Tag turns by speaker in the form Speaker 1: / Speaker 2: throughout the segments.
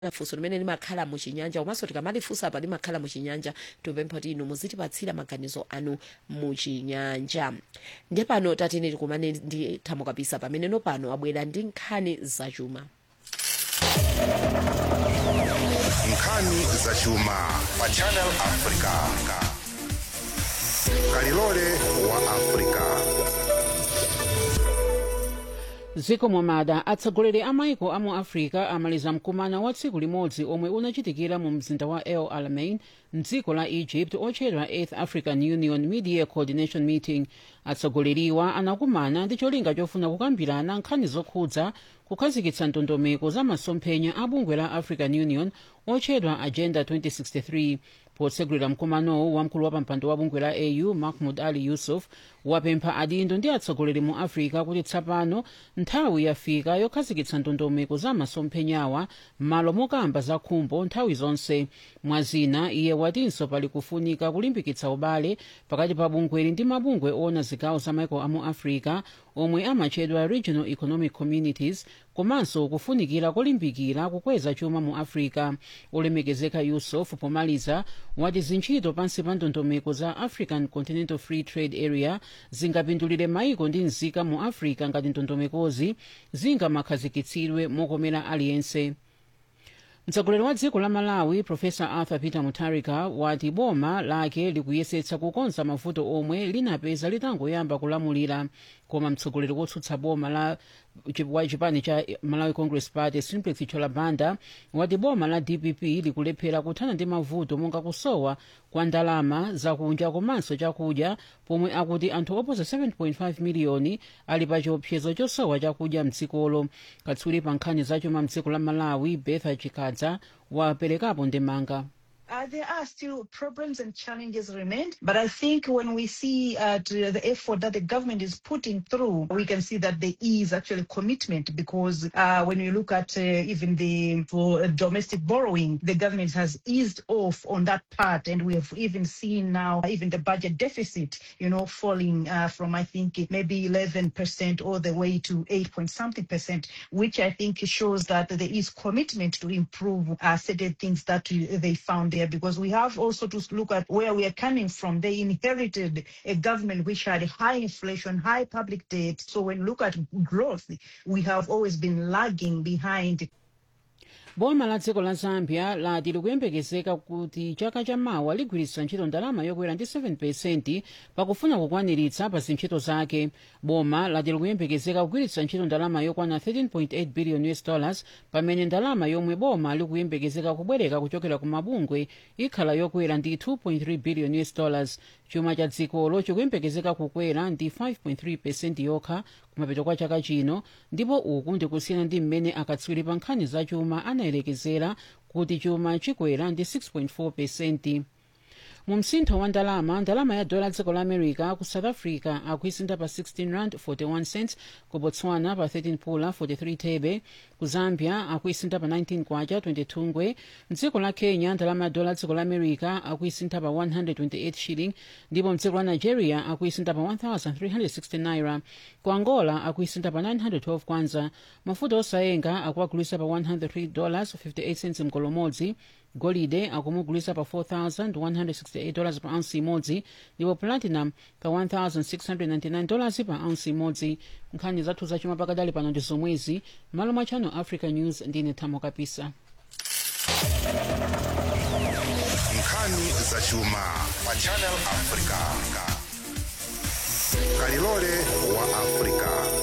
Speaker 1: funso limene limakhala muchinyanja komanso tikamalifunsa apa limakhala muchinyanja tipempha kuti inu muzitipatsira maganizo anu muchinyanja ndiye pano tatene tikumane ndi thamo kapisa pameneno pano abwera ndi nkhani zachuma
Speaker 2: nkhani zachuma pa channel africa kalilole wa africa
Speaker 3: dziko mwamada atsogoleri a maiko a mu africa amaliza mkumano wa tsiku limodzi omwe unachitikira mu mzinda wa el alamein mdziko la egypt otchedwa 8th african union media coordination meeting atsogoleriwa anakumana ndi cholinga chofuna kukambirana nkhani zokhudza kukhazikitsa ndondomeko za masomphenya a bungwe la african union otchedwa agenda 2063 potsegulira mkumanowu wamkulu wa pampando wa bungwe la au mahmud ali yusuf wapempha adindo ndi atsogoleri mu africa kuti tsapano nthawi yafika yokhazikitsa ndondomeko za masomphenyawa m'malo mokamba za khumbo nthawi zonse mwazina iye watinso pali kufunika kulimbikitsa ubale pakati pa bungweli ndi mabungwe ona zigawo za maiko a mu africa omwe amatchedwa regional economic communities komanso kufunikira kolimbikira kukweza chuma mu africa olemekezeka yusuf pomaliza wati zintchito pansi pa ndondomeko za african continental free trade area zingapindulire maiko ndi nzika mu africa ngati ndondomekozi zingamakhazikitsidwe mokomera aliyense mtsogoleri wa dziko la malawi profesa arthur peter mutharika wati boma lake likuyesetsa kukonza mavuto omwe linapeza litangoyamba kulamulira koma mtsogoleri wotsutsa boma la wa chipani cha malawi congress party simplex cholabanda wati boma la dpp likulephera kuthana ndi mavuto monga kusowa kwa ndalama zakunja komanso chakudya pomwe akuti anthu oposa 7.5 miliyoni ali pa chiopsezo chosowa chakudya mdzikolo katswiri pa nkhani zachuma mdziko la malawi betha chikadza waperekapo ndemanga
Speaker 4: Uh, there are still problems and challenges remain, but I think when we see uh, to the effort that the government is putting through, we can see that there is actually commitment because uh, when you look at uh, even the for domestic borrowing, the government has eased off on that part, and we have even seen now even the budget deficit, you know, falling uh, from I think maybe 11 percent all the way to 8 point something percent, which I think shows that there is commitment to improve uh, certain things that uh, they found there because we have also to look at where we are coming from. They inherited a government which had high inflation, high public debt. So when you look at growth, we have always been lagging behind.
Speaker 3: boma la dziko la zambia lati likuyembekezeka kuti chaka chamawa ligwiritsa ntchito ndalama yokwera ndi 7 pakufuna kukwaniritsa pa zintchito zake boma lati likuyembekezeka kugwiritsa ntchito ndalama yokwana 13.8 billion us dollars pamene ndalama yomwe boma likuyembekezeka kubwereka kuchokera ku mabungwe ikhala yokwera ndi 2.3 billion us dollars chuma cha dzikolo chikuyembekezeka kukwera ndi 5.3 yokha kumapeto kwa chaka chino ndipo uku ndikusiyana ndi mmene akatswiri pa nkhani za chuma anayelekezera kuti chuma chikwera ndi 6.4 mu msintho wa ndalama ndalama ya dola dziko la america ku south africa akuisintha pa 16 rand 41 cents ku botswana pa 13 pula 43 thebe ku zambia akuisintha pa 19 kwacha 22 ngwe mdziko la kenya ndalama ya dola dziko la america akuisintha pa 128 shilling ndipo mdziko la nigeria akuisintha pa 1360 naira ku angola akuisintha pa 912 kwanza mafuta osayenga akuagulisa pa 103 dollars 58 cents mkolomodzi golide akumugulisa pa 4168 dollars pa ounce imodzi ndipo platinum pa 1699 dollars pa ounce imodzi nkhani zathu zachuma pakadali pano ndi zomwezi malo mwa channel africa news ndine thamo kapisa
Speaker 2: nkhani zachuma pa channel africa kalilole wa africa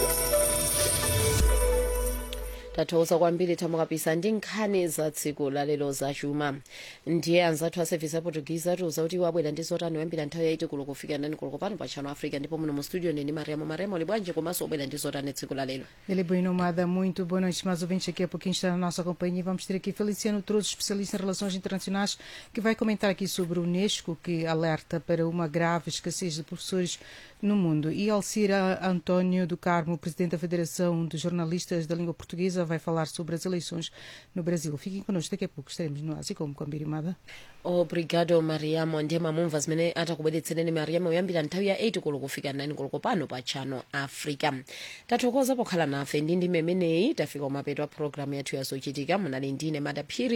Speaker 1: tathokoza kwambiri thamo kapisa ndi nkhani za tsiku lalero zachuma ndiye anzathu a service ya portuguese atiuza kuti wabwera ndi zotani kuyambira nthawi yaiti kulo kufika ndani kulo pano pa channel africa ndipo muno mu studio neni mariamo mariamo ali bwanji komanso wabwera ndi zotani tsiku lalero
Speaker 5: Ele é bem nomada, muito boa noite, mais ouvintes aqui a pouquinho está na nossa companhia. Vamos ter aqui Feliciano Trouxe, especialista em relações internacionais, que vai comentar aqui sobre o Unesco, que alerta para uma grave escassez de professores no mundo. E Alcira António do Carmo, presidente da Federação de Jornalistas da Língua Portuguesa, vai falar sobre as eleições no Brasil. Fiquem connosco, daqui a pouco estaremos no Ásia como com a Birimada.
Speaker 1: obrigado mariamo ndiye mamumva zimene atakubweretsereni mariamo kuyambira nthawi ya 8 koloko kufika 9 koloko pano pa channel africa tathokoza pokhala nafe ndi ndime imeneyi tafika kumapeto a programu yathu yazochitika munali ndine madaphiri